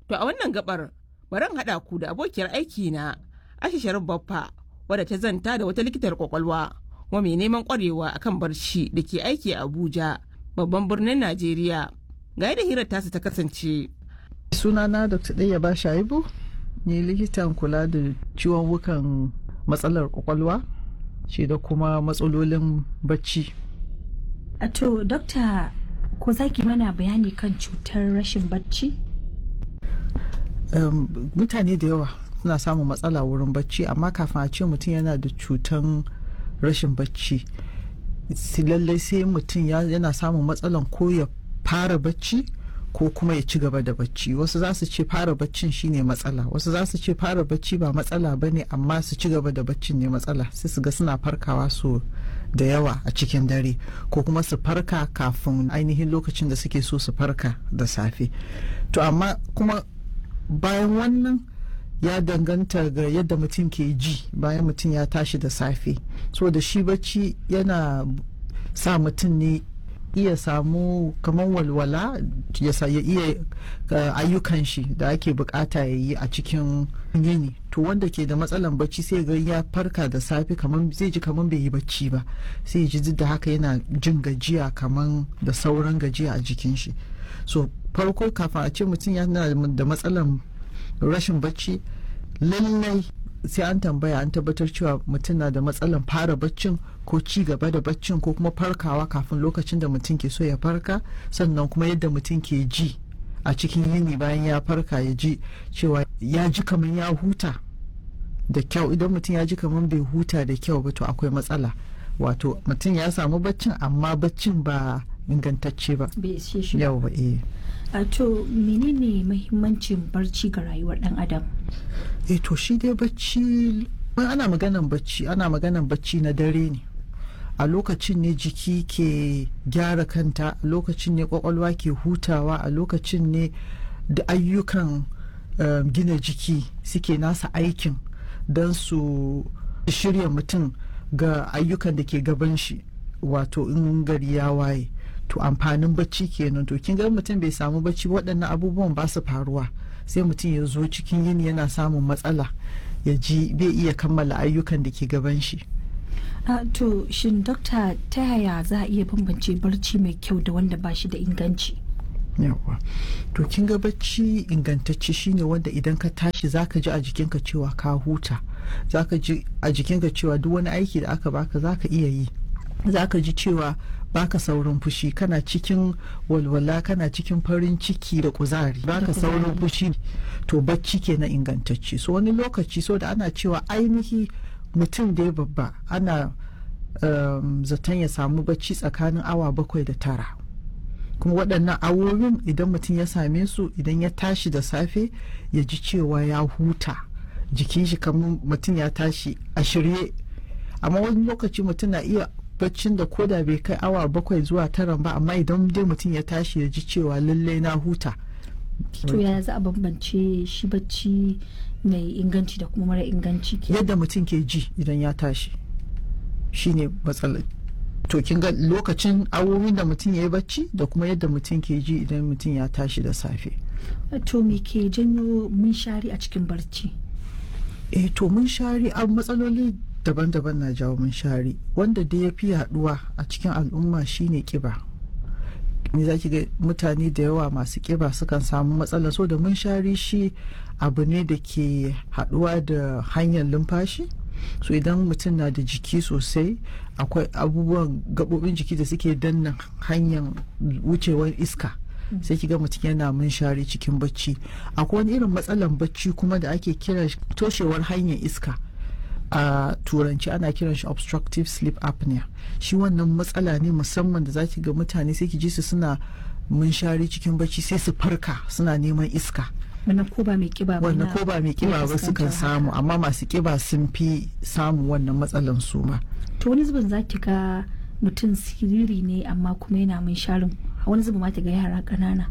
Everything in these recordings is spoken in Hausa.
To a wannan gabar bari haɗa ku da abokiyar aiki na Aisha Sharif Baffa wadda ta zanta da wata likitar kwakwalwa kuma mai neman kwarewa akan barci da ke aiki a Abuja babban birnin Najeriya. Ga yadda hirar tasa ta kasance. Sunana Dr. Ɗaya ba Shaibu ni likitan kula da ciwon wukan matsalar kwakwalwa shi da kuma matsalolin bacci. A to, Dokta, ko za ki mana bayani kan cutar rashin bacci? Um, mutane da yawa suna samun matsala wurin bacci amma kafin a ce mutum yana da cutan rashin bacci lallai sai mutum yana samun matsalan ko ya fara bacci ko kuma ya ci gaba da bacci wasu za su ce fara baccin shine matsala wasu za su ce fara bacci ba matsala ba ne amma su ci gaba da baccin ne matsala sai su ga suna farkawa su da yawa a cikin dare ko kuma su farka kafin ainihin lokacin da suke so su farka da safe to amma kuma bayan wannan ya danganta ga yadda mutum ke ji bayan mutum ya tashi da safe so da shi bacci yana sa mutum ne iya samu kamar walwala ya iya ayyukan shi da ake bukata ya yi a cikin yini to wanda ke da matsalan bacci sai ga ya farka da safe kamar zai ji kamar bai yi bacci ba sai ji da haka yana jin gajiya kamar da sauran gajiya a jikin shi so farko kafin a ce mutum yana da matsalan rashin bacci lallai sai an tambaya an tabbatar cewa mutum na da matsalan fara baccin ko ci gaba da baccin ko kuma farkawa kafin lokacin da mutum ke so ya farka sannan kuma yadda mutum ke ji a cikin yini bayan ya farka ya ji cewa ya ji kamar ya huta da kyau idan mutum ya ji kamar bai huta da kyau ba to akwai matsala wato mutum ya samu baccin amma baccin ba ingantacce ba yau ba eh a to menene mahimmancin barci ga rayuwar dan adam eh to shi dai bacci ana maganan bacci ana maganan bacci na dare ne a lokacin ne jiki ke gyara kanta a lokacin ne kwakwalwa ke hutawa a lokacin ne da ayyukan uh, gina jiki suke nasa aikin don su shirya mutum ga ayyukan da ke gaban shi wato in gari ya waye to amfanin bacci kenan to kin ga mutum bai samu bacci waɗannan abubuwan ba su faruwa sai mutum ya zo cikin yini yana samun matsala ya ji bai iya kammala ayyukan da ke gaban shi Uh, to shin dokta ta yaya za a iya bambance barci mai kyau da wanda ba shi da inganci yawa to kin ga bacci ingantacce shine wanda idan ka tashi zaka ji a jikinka cewa ka huta zaka ji a jikinka cewa duk wani aiki da aka baka zaka iya yi zaka ji cewa baka saurin fushi kana cikin walwala kana cikin farin ciki da kuzari baka saurin fushi to bacci ke na ingantacce so wani lokaci so da ana cewa ainihi mutum da ya babba ana um, zaton ya samu bacci tsakanin awa bakwai da tara kuma waɗannan awowin idan mutum ya same su idan ya tashi da safe ya ji cewa ya huta jikin shi kamar mutum ya tashi a shirye amma wani lokaci mutum na iya baccin da koda bai kai awa bakwai zuwa tara ba amma idan dai mutum ya tashi ya ji cewa lallai na huta to yaya za a bambance shi bacci mai inganci da kuma mara inganci ke yadda mutum ke ji idan ya tashi shine matsalar to kin ga lokacin awowin da mutum ya yi bacci da kuma yadda mutum ke ji idan mutum ya tashi da safe to me ke janyo munshari a cikin barci eh to munshari a matsaloli daban-daban na jawo munshari wanda da ya fi yaduwa a cikin al'umma shine kiba me za ki ga mutane da yawa masu kiba sukan samu matsala so da munshari shi abu ne da ke haduwa da hanyar lumfashi so idan mutum na da jiki sosai akwai abubuwan gabobin jiki da suke danna hanyar wucewar iska sai kiga mutum yana munshari cikin bacci akwai wani irin matsalan bacci kuma da ake kira toshewar hanyar iska a turanci ana kiran shi obstructive sleep apnea shi wannan matsala ne musamman da zaki ga mutane sai ki ji su suna munshari cikin bacci sai su farka suna neman iska wannan ko ba mai kiba ba wannan ko ba mai kiba ba sukan samu amma masu kiba sun fi samun wannan matsalan su ma to wani zubin zaki ga mutum siriri ne amma kuma yana munsharin wani zubin ma ta ga yara ƙanana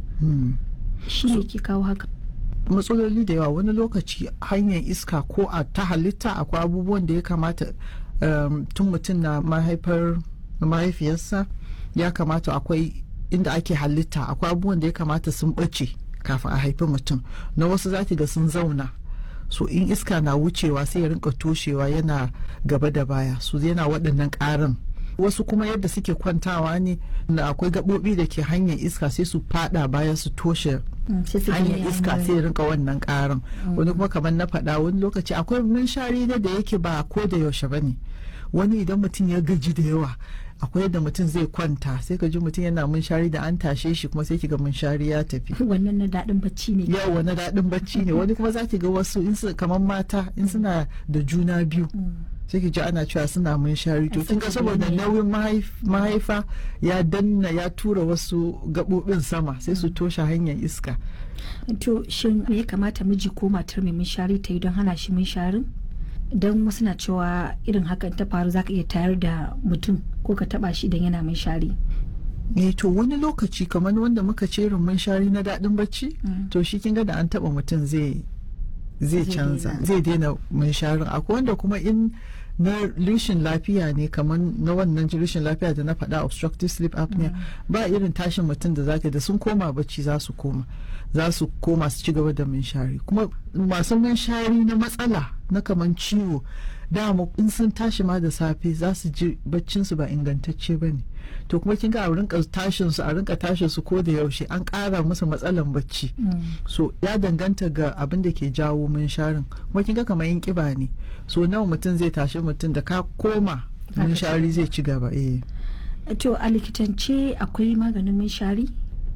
shi ne ke kawo haka matsaloli da yawa wani lokaci hanyar iska ko a ta halitta akwai abubuwan da ya kamata tun mutum na mahaifar mahaifiyarsa ya kamata akwai inda ake halitta akwai abubuwan da ya kamata sun ɓace kafin a haifi mutum na wasu zaki ga sun zauna so in iska na wucewa sai ya rinka toshewa yana gaba da baya su yana waɗannan ƙarin wasu kuma yadda suke kwantawa ne na akwai gaɓoɓi da ke hanyar iska sai su fada baya su toshe hanyar iska sai ya rinka wannan ƙarin wani kuma kamar na faɗa wani lokaci akwai munshari da yake ba ko da yaushe ba ne wani idan mutum ya gaji da yawa akwai yadda mutum zai kwanta sai ka ji mutum yana munshari da an tashe shi kuma sai ki ga munshari ya tafi wannan na daɗin bacci ne yawa na daɗin bacci ne wani kuma za ki ga wasu in su kamar mata in suna da juna biyu sai ki ji ana cewa suna munshari to kin ga saboda nauyin mahaifa ya danna ya tura wasu gaɓoɓin sama sai su toshe hanyar iska to shin me ya kamata miji ko matar mai munshari ta yi don hana shi munsharin don wasu na cewa irin hakan ta faru za ka iya tayar da mutum ko ka taba shi idan yana shari. ne to wani lokaci kamar wanda muka ce irin munshari na daɗin bacci to shi kin ga da an taba mutum zai zai canza zai daina munsharin akwai wanda kuma in na rishin lafiya ne kamar na wannan rishin lafiya da na faɗa obstructive sleep apnea ba irin tashin mutum da zaka da sun koma bacci za su koma za su koma su ci gaba da munshari kuma masu munshari na matsala na kaman ciwo dama in sun tashi ma da safe za su ji baccin su ba ingantacce ba ne to kuma kin ga a rinka tashin su a rinka tashin su ko da yaushe an ƙara musu matsalan bacci so ya danganta ga abin da ke jawo munsharin kuma kin ga kamar yin kiba ne so nawa mutum zai tashi mutum da ka koma munshari zai ci gaba eh to a likitance akwai maganin munshari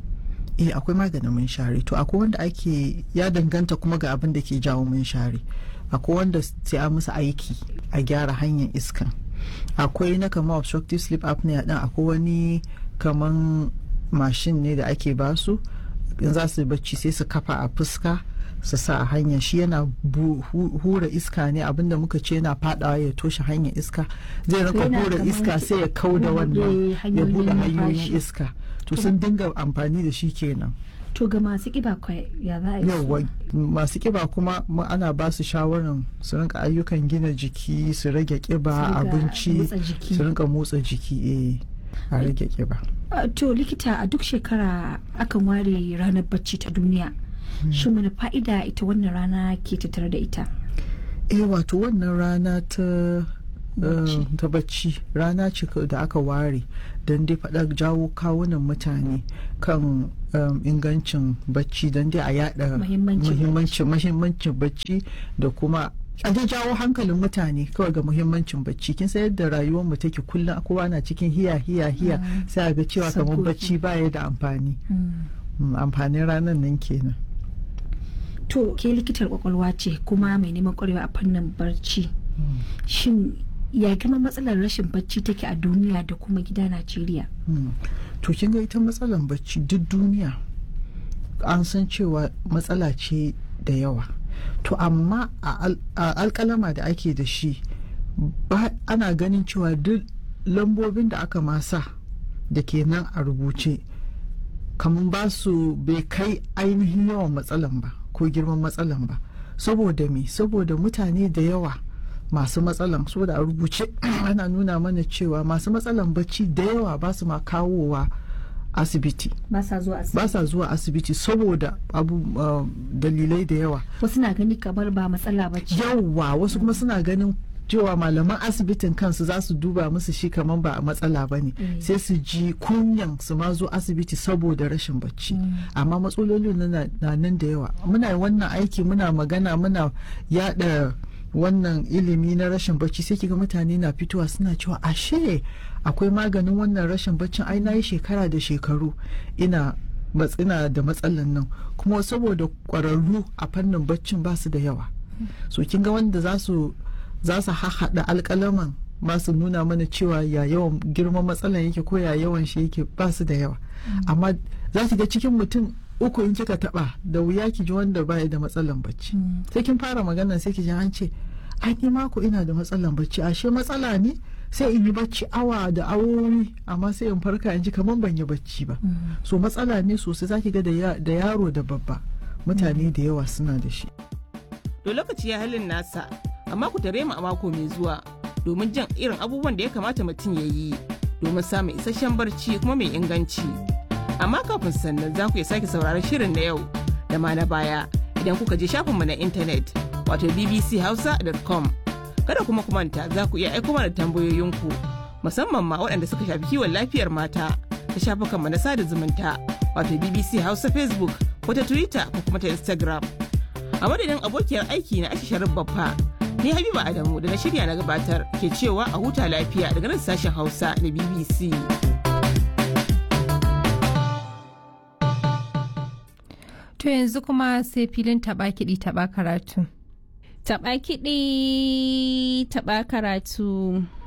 eh akwai maganin munshari to akwai wanda ake ya danganta kuma ga abin da ke jawo munshari akwai wanda sai a musu aiki a gyara hanyar iskan akwai na kama obstructive sleep apnea din akwai wani kaman mashin ne da ake basu in za su bacci sai su kafa a fuska su sa a hanya shi yana hura iska ne abinda muka ce yana fadawa ya toshe hanyar iska zai rinka hura iska sai ya kau da wannan ya bude hanyoyin iska to sun dinga amfani da shi kenan to ga masu kiba ya za a yi yawa masu kiba kuma ana ba su shawarar su rinka ayyukan gina jiki su rage kiba abinci su rinka motsa jiki eh a rage kiba to likita a duk shekara akan ware ranar bacci ta duniya shin wani fa'ida ita wannan rana ke tattare da ita eh wato wannan rana ta ta bacci rana ce da aka ware don dai faɗa jawo kawunan mutane kan ingancin bacci don dai a yada muhimmancin bacci da kuma a dai jawo hankalin mutane kawai ga muhimmancin bacci kin san yadda rayuwar mu take kullum kowa na cikin hiya hiya hiya sai a ga cewa kamar bacci baya da amfani amfanin ranar nan kenan to ke likitar kwakwalwa ce kuma mai neman kwarewa a fannin barci shin ya gama matsalar rashin bacci take a duniya da kuma gida najeriya to kin ga ita matsalar bacci duk duniya an san cewa matsala ce da yawa to amma a alkalama da ake da shi ana ganin cewa duk lambobin da aka masa da ke nan a rubuce kamar ba su bai kai ainihin yawan matsalan ba ko girman matsalan ba saboda me saboda mutane da yawa masu matsalan saboda a rubuce ana nuna mana cewa masu matsalan bacci da yawa ba su ma kawowa asibiti ba sa zuwa asibiti ba sa zuwa asibiti saboda abu uh, dalilai da yawa wasu na gani kamar ba matsala ba ce yawa wasu kuma suna ganin cewa malaman asibitin kansu za su duba musu shi kamar ba matsala ba ne sai su ji kunyan su ma zo asibiti saboda rashin bacci amma matsalolin na nan da yawa muna wannan aiki muna magana muna yada wannan ilimi na rashin bacci sai kiga mutane na fitowa suna cewa ashe akwai maganin wannan rashin baccin ai na yi shekara da shekaru ina matsina da matsalan nan kuma saboda kwararru a fannin baccin ba su da yawa so kin ga wanda za su za su hahaɗa alƙalaman masu nuna mana cewa ya yawan girman matsalan yake ko ya yawan shi yake ba su da yawa amma za ki ga cikin mutum uku in kika taba da wuya ki ji wanda baya da matsalan bacci sai kin fara magana sai ki ji an ce ai ni mako ina da matsalan bacci ashe matsala ne sai in yi bacci awa da awowi amma sai in farka in ji kamar ban yi bacci ba so matsala ne sosai zaki ga da yaro da babba mutane da yawa suna da shi to lokaci ya halin nasa amma ku tare mu a mako mai zuwa domin jin irin abubuwan da ya kamata mutum ya yi domin samun isasshen barci kuma mai inganci amma kafin sannan za ku iya sake sauraron shirin na yau da ma na baya idan kuka je shafinmu na intanet wato bbchausa.com kada kuma ku manta za ku iya aiko mana tambayoyinku musamman ma waɗanda suka shafi kiwon lafiyar mata ta shafukanmu na sada zumunta wato bbc hausa facebook ko ta twitter ko kuma ta instagram a madadin abokiyar aiki na aisha sharif baffa ni habiba adamu da na shirya na gabatar ke cewa a huta lafiya daga nan sashen hausa na bbc To yanzu kuma sai filin taɓa kiɗi taɓa karatu. Taɓa kiɗi taɓa karatu.